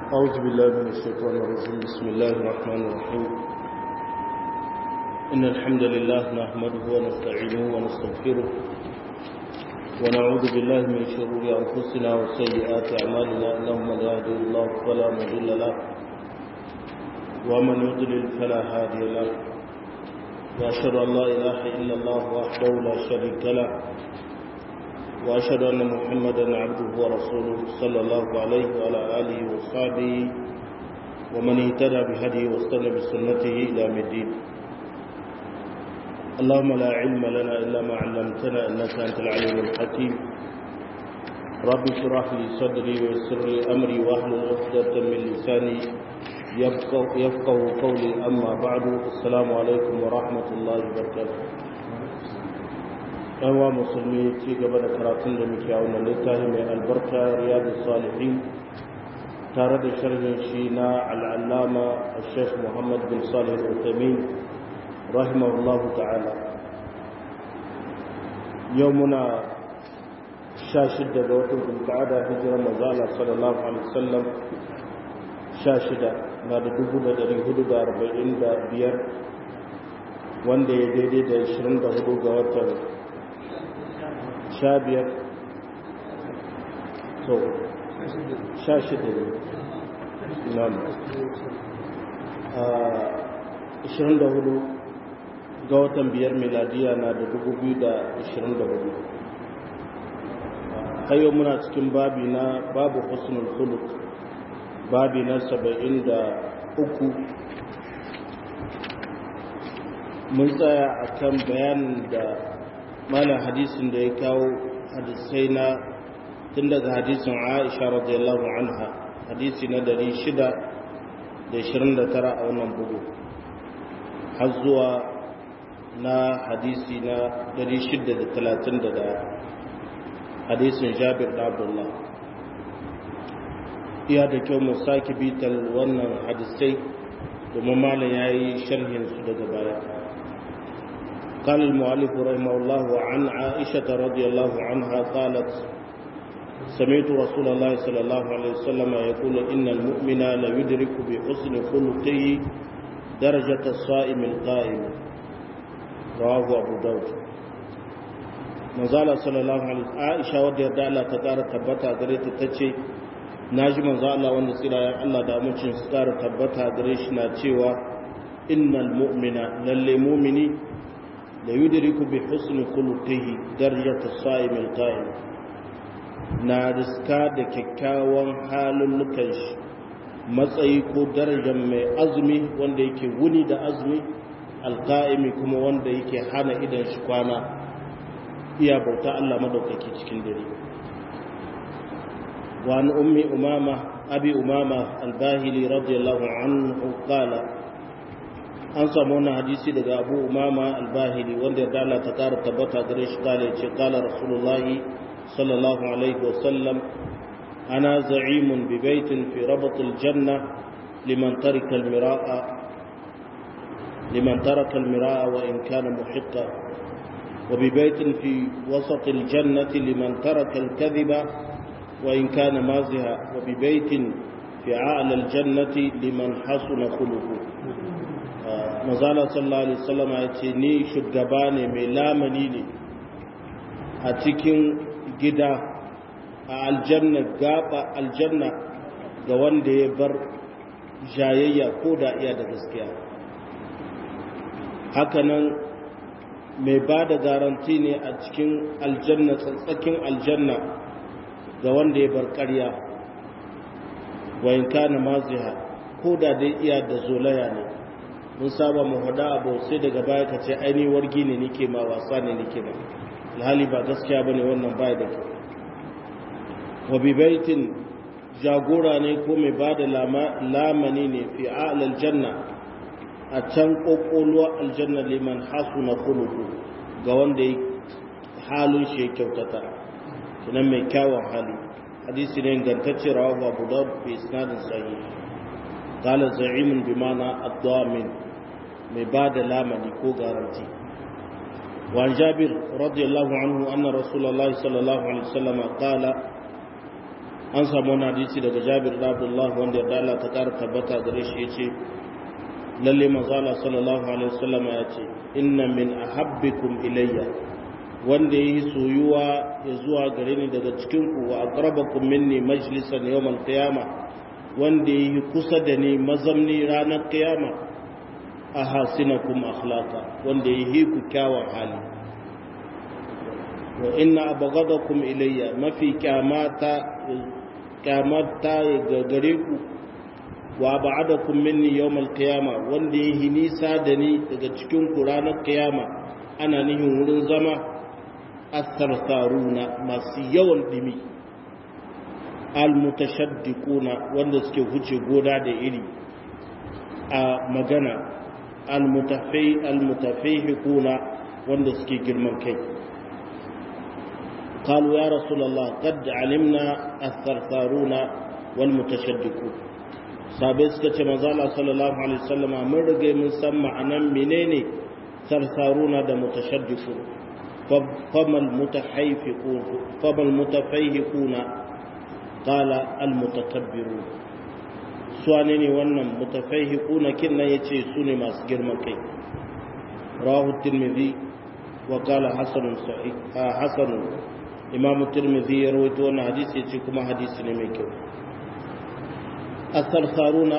أعوذ بالله من الشيطان الرجيم بسم الله الرحمن الرحيم إن الحمد لله نحمده ونستعينه ونستغفره ونعوذ بالله من شرور أنفسنا وسيئات أعمالنا إنه من يهدي الله فلا مضل له ومن يضلل فلا هادي له وأشهد أن لا إله إلا الله وحده لا شريك له وأشهد أن محمدا عبده ورسوله صلى الله عليه وعلى آله وصحبه ومن اهتدى بهديه واستنى بسنته إلى الدين اللهم لا علم لنا إلا ما علمتنا إنك أنت العليم الحكيم رب اشرح لي صدري ويسر لي أمري واحلل عقدة من لساني يفقه, يفقه قولي أما بعد السلام عليكم ورحمة الله وبركاته yawa musulmi ci gaba da karatun da muke a wannan littafi mai albarka riyadu salihin tare da sharhin shi na al'allama sheikh muhammad bin salih al-uthamin rahimahullahu ta'ala yau muna sha shidda ga watan bulkada hijirar mazala sallallahu alaihi wasallam sha shida na da dubu da dari hudu da arba'in da biyar wanda ya daidai da ashirin da hudu ga watan sha biyar so sha shida ne nan ashirin da hudu ga watan biyar miladiya na da dubu biyu da ashirin da hudu hayo muna cikin babi na babu husnul khuluq babi na saba'in da uku mun tsaya a kan bayanin da malam hadisin da ya kawo hadisai na tun daga hadisin aisha radiyallahu anha hadisi na 629 a wannan bugu har zuwa na hadisi na 631 hadisin jabir da abdullah iya da kyau mu sake bitar wannan hadisai domin malam ya yi sharhinsu daga baya قال المؤلف رحمه الله عن عائشة رضي الله عنها قالت سمعت رسول الله صلى الله عليه وسلم يقول إن المؤمن ليدرك بحسن خلقه درجة الصائم القائم رواه أبو داود manzala sallallahu alaihi Aisha wadda yarda Allah ta ƙara tabbata gare ta tace naji manzo Allah wanda tsirayen Allah da amincin su ƙara tabbata gare shi na cewa innal mu'mina lalle mu'mini da yudiriku bi husni khuluqihi darajat as-sa'im al-qa'im na riska da kyakkyawan halullukan shi matsayi ko darajar mai azumi wanda yake wuni da azumi alqa'imi kuma wanda yake hana idan shi kwana iya bauta Allah madaukaki cikin dare wa an ummi umama abi umama al-bahili radiyallahu anhu qala an samu wani hadisi daga abu umama albahili wanda ya dala ta kara tabbata gare shi kala ce kala rasulullahi sallallahu alaihi wasallam ana za'imun bi baitin fi rabatul janna liman tarika almira'a liman taraka almira'a wa in kana muhiqqa wa bi baitin fi wasat aljannati liman taraka alkadhiba wa in kana maziha wa bi baitin fi a'la aljannati liman hasuna khuluquhu mazala sallallahu alaihi wasallama ya ce ni shugaba ne mai lamani ne a cikin gida a aljanna gaba aljanna ga wanda ya bar jayayya ko da iya da gaskiya hakanan mai ba da garanti ne a cikin aljanna tsatsakin aljanna ga wanda ya bar ƙarya wayin kana maziha ko da dai iya da zolaya ne mun saba mu hada abu sai daga baya ka ce aini wargi ne nike ma wasa ne nike ba alhali ba gaskiya bane wannan baya da kyau wa bi baitin jagora ne ko mai bada lamani ne fi a'lal janna a can kokoluwa aljanna liman hasuna khuluqu ga wanda ya halin shi ya kyautata kinan mai kyawun hali hadisi ne ingantacce rawahu abu dawud bi isnadin sahih قال زعيم بمعنى الضامن mai ba da lamani ko garanti وعن جابر رضي الله عنه أن رسول الله صلى الله عليه وسلم قال an samu wani hadisi daga jabir da abdullah wanda ya Allah ta kara tabbata gare shi yace lalle manzala sallallahu alaihi wasallam ya ce inna min ahabbikum ilayya wanda yayi soyuwa ya zuwa gare ni daga cikin ku wa aqrabakum minni majlisan yawm al-qiyamah wanda yayi kusa da ni mazamni ranar kiyama ahasinakum akhlaqa wanda yayi ku kyawun hali wa inna abghadakum ilayya mafi kyamata kyamata ga gare ku wa ba'adakum minni yawmal qiyama wanda yayi nisa da ni daga cikin ku ranar kiyama ana nihin wurin zama asarsaruna masu yawan dimi almutashaddiquna wanda suke huce goda da iri a magana almutafai almutafaihikuna wanda suke girman kai قالوا يا رسول الله قد علمنا الثرثارون والمتشدقون sabai suka ce manzala sallallahu alaihi wasallama mun rage mun san ma'anan menene sarsaruna da mutashaddiqu famal mutahayfiqun famal mutafayhiquna qala al mutakabbirun su ne wannan mutafayhiquna kinnan yace su ne masu girman kai rawahu tirmidhi wa qala hasanun sahih hasanun imamu tirmidhi ya rawaito wannan hadisi yace kuma hadisi ne mai kyau الثرثارون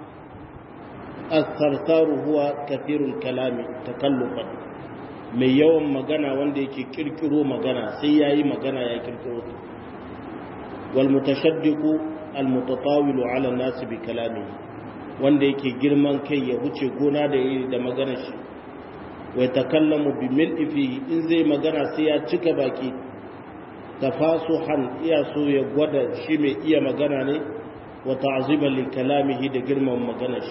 الثرثار هو كثير الكلام تكلفا mai yawan magana wanda yake kirkiro magana sai yayi magana ya kirkiro wal mutashaddiqu al mutatawilu ala an-nas bi kalami wanda yake girman kai ya huce gona da iri da magana shi wa takallamu bi mil'i fi in zai magana sai ya cika baki tafasuhan iya so ya gwada shi mai iya magana ne وتعظيما لكلامه ده جرما ومغنش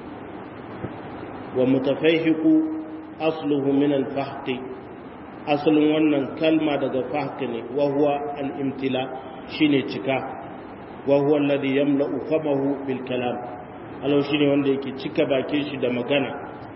ومتفيهق أصله من الفحق أصل wannan kalma daga fahq ne wa huwa al-imtila shine cika wa huwa alladhi yamla'u famahu bil kalam alau shine wanda yake cika bakin shi da magana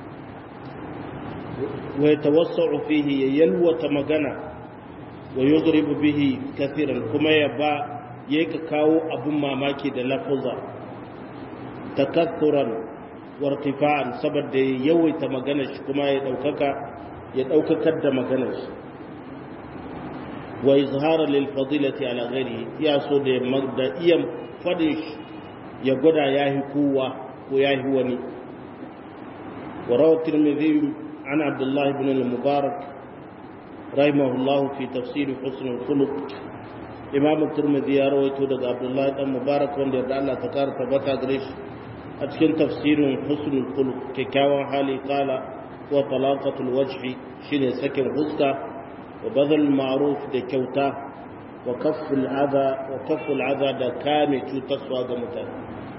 wa yatawassa'u fihi yalwata magana wa yudribu bihi kathiran kuma ya ba ya ka kawo abin mamaki da lafuza takatturan wartifa'an saboda ya yawaita magana shi kuma ya daukaka ya daukakar da magana shi wa izhara lil fadilati ala ghairi ya so da da iya fadin shi ya gwada yahi kowa ko yahi wani wa rawa tirmidhi an abdullah ibn al-mubarak rahimahullah fi tafsir husn al-khuluq imamu turmidi ya rawaito daga abdullahi dan mubarak wanda ya Allah ta kara tabbata gare shi a cikin tafsirin husnul khuluq kyakkyawan hali kala wa talaqatul wajhi shine sakin huska wa badal ma'ruf da kyauta wa kafful adha wa kafful adha da kame cutarwa ga mutane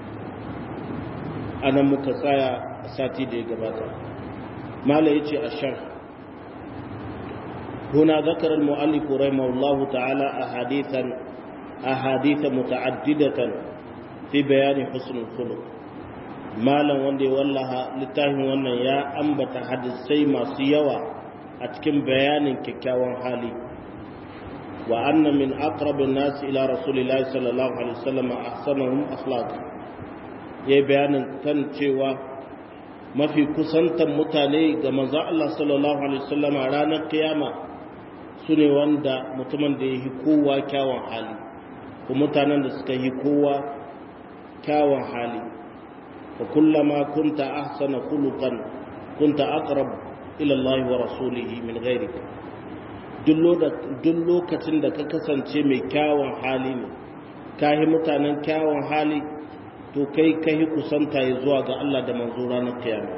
anan muka tsaya sati da ya gabata mala yace ashar هنا ذكر المؤلف رحمه الله تعالى أحاديثا أحاديث متعددة في بيان حسن الخلق مالا وندي والله لتاهم وانا يا أنبت حدثي ما سيوا أتكم بيان ككاوان حالي وأن من أقرب الناس إلى رسول الله صلى الله عليه وسلم أحسنهم أخلاقا يا بيان كان cewa mafi kusantan mutane ga manzo Allah sallallahu alaihi wasallam a ranar kiyama su ne wanda mutumin da ya yi kowa kyawun hali ko mutanen da suka yi kowa kyawun hali wa kullama kunta ahsana khuluqan kunta aqrab ila Allah wa rasulihi min ghayrika duk lokacin da ka kasance mai kyawun hali ne ka yi mutanen kyawun hali to kai ka yi kusanta ya zuwa ga Allah da manzo ranar kiyama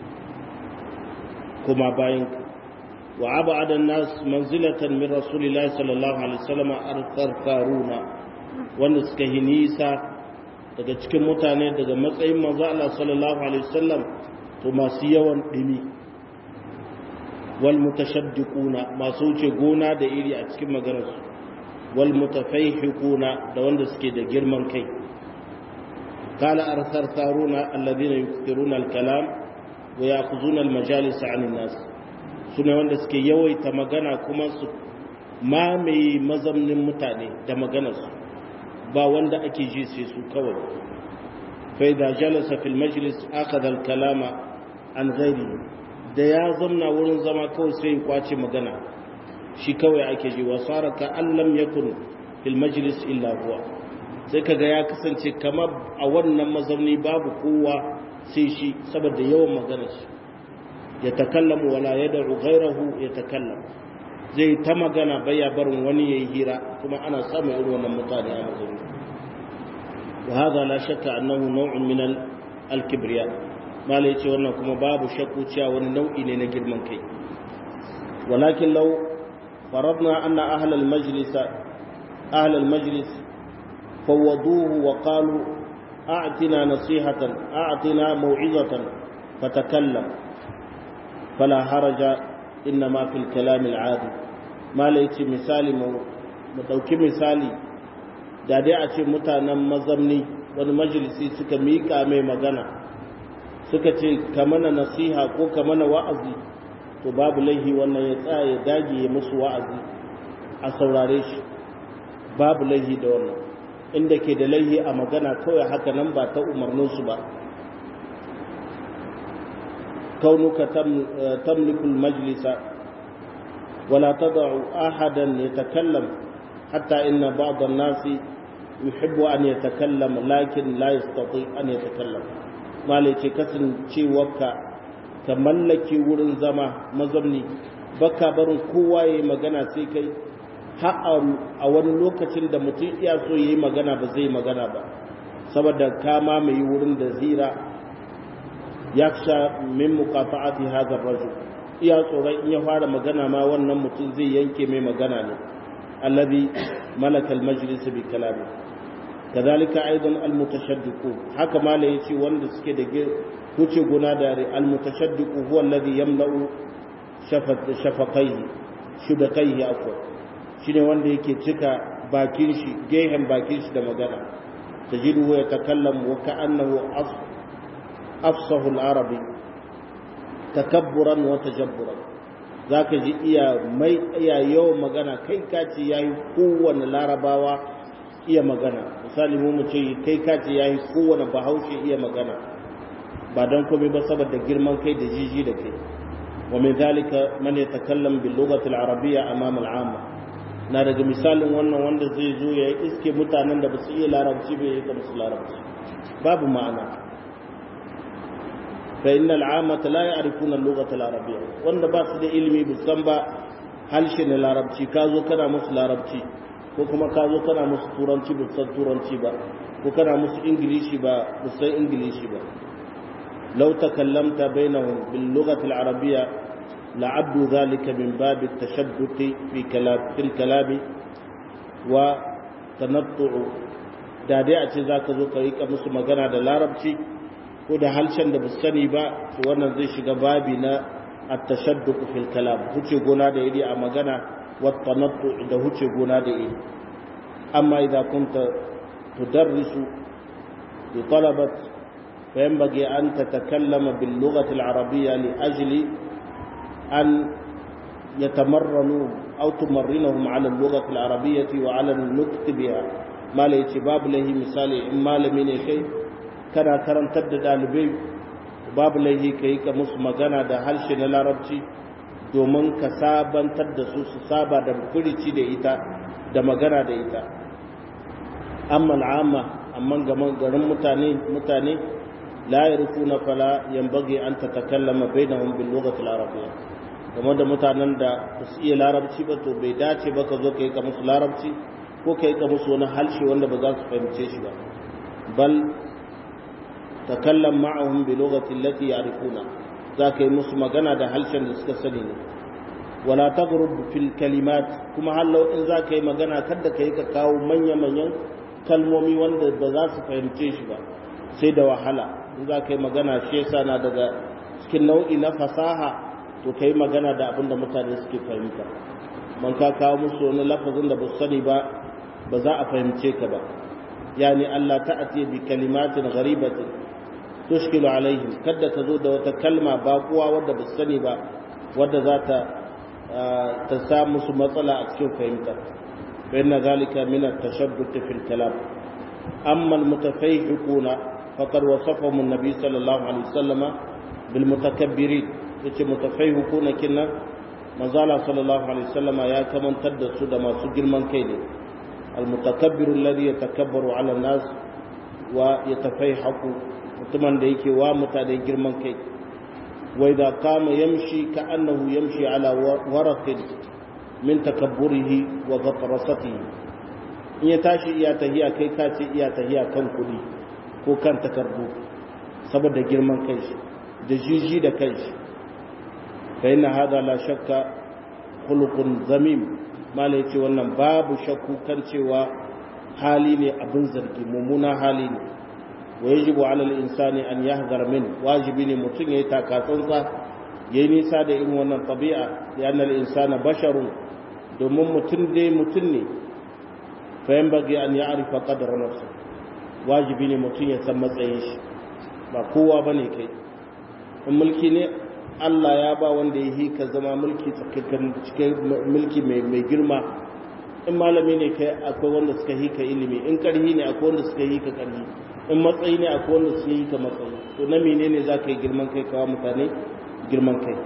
kuma bayan wa abada nas manzilatan min rasulillahi sallallahu alaihi wasallam arqarqaruna wanda suka yi nisa daga cikin mutane daga matsayin manzo Allah sallallahu alaihi wasallam to masu yawan dimi wal mutashaddiquna masu wuce gona da iri a cikin maganarsu wal mutafaihiquna da wanda suke da girman kai qala arthartharuna alladhina yukthiruna al-kalam wa ya'khuzuna al-majalis 'an an-nas sune wanda suke yawaita magana kuma su mamaye mazamnin mutane da maganarsu ba wanda ake ji sai su kawai fa idza jalasa fil majlis akhadha al kalama an ghairi da ya zamna wurin zama kawai sai ya kwace magana shi kawai ake ji wa sara ka allam yakun fil majlis illa huwa sai kaga ya kasance kamar a wannan mazauni babu kowa sai shi saboda yawan magana shi ya takallamu wala yad'u ghayrahu ya takallamu zai ta magana baya barin wani yayi hira kuma ana samun irin wannan mutane a mazauni wa hadha la shakka annahu naw'un min al-kibriya malai ce wannan kuma babu shakku cewa wani nau'i ne na girman kai walakin law faradna anna ahla al-majlis ahla al-majlis فوضوه وقالوا أعطنا نصيحة أعطنا موعظة فتكلم فلا حرج إنما في الكلام العادي ما ليتي مثالي مدوكي مثالي da dai a ce mutanen mazamni wani majalisi suka miƙa mai magana suka ce ka mana nasiha ko ka mana wa'azi to babu laihi wannan ya tsaya ya dage ya musu wa'azi a saurare shi babu laihi da wannan inda ke da laihi a magana kawai haka nan ba ta umarninsu ba kaunuka tamlikul majlisa wala tada'u ahadan yatakallam hatta inna ba'd an-nasi yuhibbu an yatakallam lakin la yastati an yatakallam malai ce kasancewarka ka mallake wurin zama mazamni baka barin kowa yayi magana sai kai har a wani lokacin da mutum iya so ya yi magana ba zai magana ba saboda kama mai wurin da zira ya sha min mukafa'ati hadar raju iya tsoron in ya fara magana ma wannan mutum zai yanke mai magana ne allazi malaka almajlis bi kalami kadhalika aidan almutashaddiqu haka mala yace wanda suke da huce gona da almutashaddiqu huwa alladhi yamla'u shafaqaihi shudaqaihi afwa shine wanda yake cika bakin shi gehen bakin shi da magana tajidu ya takallam wa ka'annahu afsahu al-arabi takabburan wa tajabburan zaka ji iya mai iya yawan magana kai kace yayi kowanne larabawa iya magana misali mu mu ce kai kace yayi kowanne bahaushe iya magana ba dan komai ba saboda girman kai da jiji da kai wa min zalika man yatakallam bil lughati al-arabiyya amama al-amma na daga misalin wannan wanda zai zo ya iske mutanen da ba su iya larabci bai yi musu larabci babu ma'ana fa inna al'amata la ya'rifuna al-lughata al-arabiyya wanda ba su da ilimi ba san ba harshe na larabci ka zo kana musu larabci ko kuma ka zo kana musu turanci ba san turanci ba ko kana musu ingilishi ba ba san ingilishi ba law takallamta bainahum bil lughati al-arabiyya لعبدوا ذلك من باب التشدد في كلام في الكلام وتنطع da dai a ce za ka zo ka yi musu magana da larabci ko da halshen da ba sani ba to wannan zai shiga babi na at-tashadduq fil kalam huce gona da iri a magana wa tanattu da huce gona da iri amma idan kunta tudarrisu li talabat fa yanbaghi an tatakallama bil lughati al-arabiyya li ajli أن يتمرنوا أو تمرنهم على اللغة العربية وعلى النطق بها ما ليش باب له مثال إما لمن كي كان كرم تبدأ دالبي باب له كي كمس مغانا دا هلش نلاربتي domin ka sabantar da su su saba da furici da ita da magana da ita amma al'amma amma garin mutane mutane la yarfuna fala yanbaghi an tatakallama bainahum bil lughati al-arabiyya game da mutanen da ba su iya larabci ba to bai dace ba ka zo ka yi ka musu larabci ko ka yi ka musu wani halshe wanda ba za su fahimce shi ba bal takallam ma'ahum bi lughati allati ya'rifuna za ka yi musu magana da halshen da suka sani ne wala taghrub fil kalimat kuma hallau in za ka yi magana kada ka yi ka kawo manya manyan kalmomi wanda ba za su fahimce shi ba sai da wahala in za ka yi magana shi yasa na daga cikin nau'i na fasaha to kai magana da abin da mutane suke fahimta man ka kawo musu wani lafazin da ba su sani ba ba za a fahimce ka ba yani Allah ta'ati bi kalimatin gharibatin tushkilu alaihim kada ka zo da wata kalma baƙuwa wadda ba su sani ba wadda za ta ta sa musu matsala a cikin fahimta فإن ذلك من التشدد في الكلام أما المتفيحقون فقد وصفهم النبي صلى الله عليه وسلم بالمتكبرين yace mutafaihu kinna manzala sallallahu alaihi wasallam ya kamantar da su da masu girman kai ne almutakabbiru alladhi yatakabbaru ala nas wa yatafaihaku mutumin da yake wa mutane girman kai wa idza qama yamshi ka annahu yamshi ala waraqin min takabburihi wa ghatrasatihi in ya tashi iya tahiya kai ka ce iya tahiya kan kudi ko kan takardu saboda girman kai shi da jiji da kai shi فإن هذا لا شك خلق ذميم ما ليتي wannan babu shakku kan cewa hali ne abin zargi mummuna hali ne wa yajibu ala al-insani an yahdhar min wajibi ne mutum yayi takatsantsa yayi nisa da irin wannan tabi'a ya anna al-insana basharun domin mutum dai mutum ne fa yanbaghi an ya'rifa qadra nafsi wajibi ne mutum ya san matsayin shi ba kowa bane kai in mulki ne Allah ya ba wanda ya hika zama mulki cikin mulki mai girma in malami ne kai akwai wanda suka hika ilimi in karhi ne akwai wanda suka hika karhi in matsayi ne akwai wanda suka hika matsayi to na menene za ka yi girman kai kawo mutane girman kai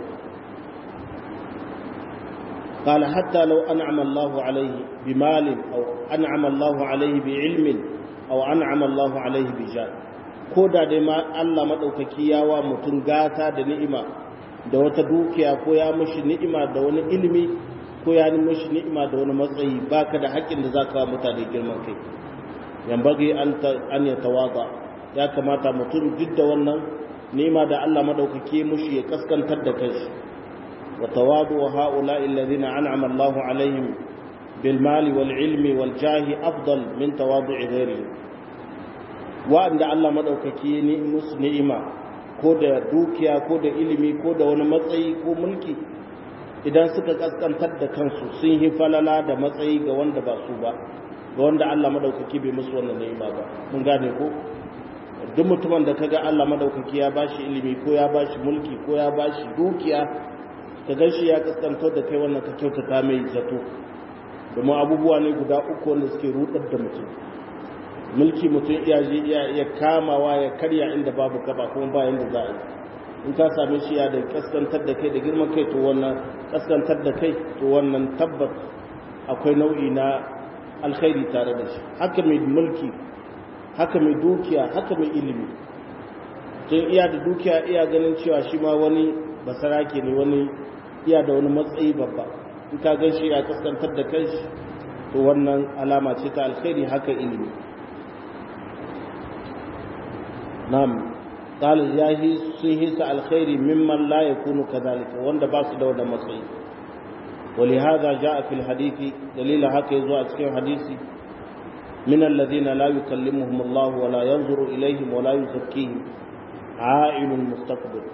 قال حتى لو أنعم الله عليه بمال أو أنعم الله عليه بعلم أو أنعم الله عليه بجاه كودا دي ما الله مدوكaki yawa mutun gata da ni'ima da wata dukiya ko ya mishi ni'ima da wani ilimi ko ya mishi ni'ima da wani matsayi baka da haƙƙin da zaka wa mutane girman kai yambage an an ya tawada ya kamata mutum duk da wannan ni'ima da Allah madaukake mushi ya kaskantar da kai wa tawadu wa ha'ula'i alladhina an'ama Allahu alaihim bil mali wal ilmi wal jahi afdal min tawadu'i ghairihi wa'anda Allah madaukake ni musu ni'ima ko da dukiya ko da ilimi ko da wani matsayi ko mulki idan suka kaskantar da kansu sun yi falala da matsayi ga wanda ba su ba ga wanda Allah madaukaki bai musu wannan ni'ima ba mun gane ko duk mutumin da kaga Allah madaukaki ya bashi ilimi ko ya bashi mulki ko ya bashi dukiya ka gan shi ya kaskantar da kai wannan ka kyautata mai zato domin abubuwa ne guda uku wanda suke rudar da mutum mulki mutum iya je iya kamawa ya karya inda babu gaba kuma ba yanda za a yi in ka same shi ya da kaskantar da kai da girman kai to wannan kaskantar da kai to wannan tabbat akwai nau'i na alkhairi tare da shi haka mai mulki haka mai dukiya haka mai ilimi tun iya da dukiya iya ganin cewa shi ma wani basarake ne wani iya da wani matsayi babba in ka gan shi ya kaskantar da kai to wannan alama ce ta alkhairi haka ilimi نعم قال ياهي سيهس الخير ممن لا يكون كذلك وند باس دو da matsayi ولهذا جاء في الحديث دليل هكا يزوى cikin hadisi من الذين لا يكلمهم الله ولا ينظر إليهم ولا يزكيهم عائل مستقبل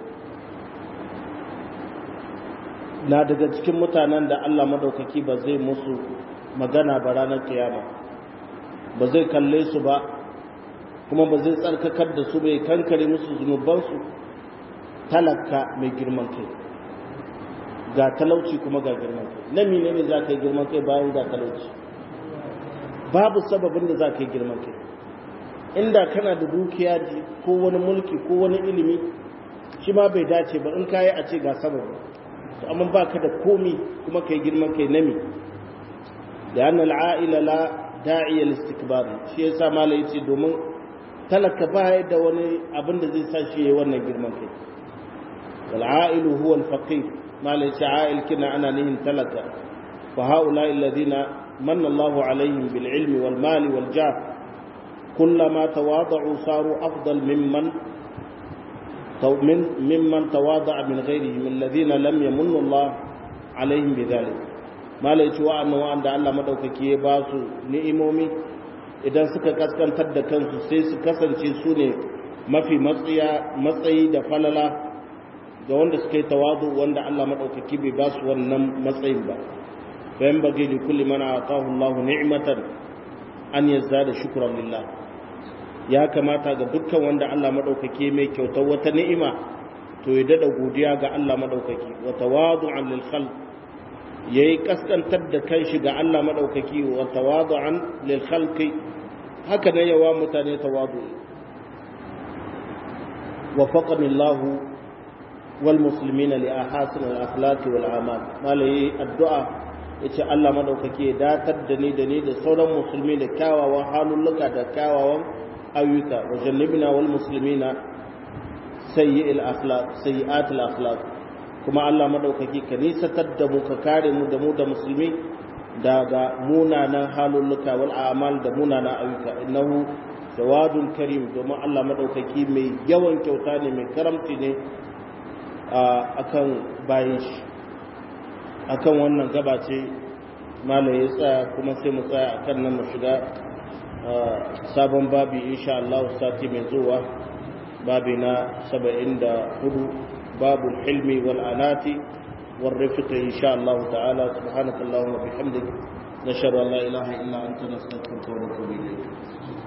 na daga cikin mutanen da Allah madaukaki ba zai musu magana ba ranar kiyama ba zai kalle su ba kuma ba zai tsarkakar da su bai kankare musu zunubansu talaka mai girman kai ga talauci kuma ga girman kai na mine ne za ka yi girman kai bayan ga talauci babu sababin da za ka yi girman kai inda kana da dukiya ko wani mulki ko wani ilimi shi ma bai dace ba in kayi a ce ga sababi to amma ba ka da komi kuma ka yi girman kai nami da yana al'a'ila la da'iyar istikbari shi yasa mala yace domin talaka ba da wani abin da zai sa shi yayi wannan girman kai wal a'ilu huwa al faqir mala yace a'il kina ana nihin talaka fa haula alladhina manna Allahu alaihim bil ilmi wal mali wal jah kullama tawada'u saru afdal mimman من ممن تواضع من غيرهم الذين لم يمن الله عليهم بذلك ما لا يتوى أنه وأن الله مدوكك يباسو نئمومي idan suka kaskantar da kansu sai su kasance su ne mafi matsayi da falala ga wanda suka yi tawazu wanda Allah maɗaukaki bai ba su wannan matsayin ba bayan bage da kulli mana atahu Allah ni'matan an yazza da shukran lillah ya kamata ga dukkan wanda Allah maɗaukaki mai kyautar wata ni'ima to ya dada godiya ga Allah maɗaukaki wa tawadu'an lil khalq yayi kaskantar da kanshi ga Allah madaukaki wa tawadu'an lil khalqi haka ne yawa mutane tawadu وفقني الله والمسلمين لأحاسن الأخلاق والأعمال ما لي الدعاء yace Allah madaukake datar da ni da ni da sauran musulmi da kyawawan halulluka da kyawawan ayyuka wa jannibna wal muslimina sayyi'il akhlaq sayyi'atil akhlaq kuma Allah madaukake ka nisatar da mu ka kare mu da mu da musulmi daga munanan halulluka wal a'mal da munanan ayyuka innahu jawadun karim domin Allah maɗaukaki mai yawan kyauta ne mai karamci ne a kan bayan shi a kan wannan gabace malam ya tsaya kuma sai mu tsaya a kan nan mu shiga sabon babi insha Allah sati mai zuwa babi na saba'in da hudu babu hilmi wal anati wal rifqi insha Allah ta'ala subhanakallahumma bihamdik nashhadu an la ilaha illa anta nastaghfiruka wa natubu ilayk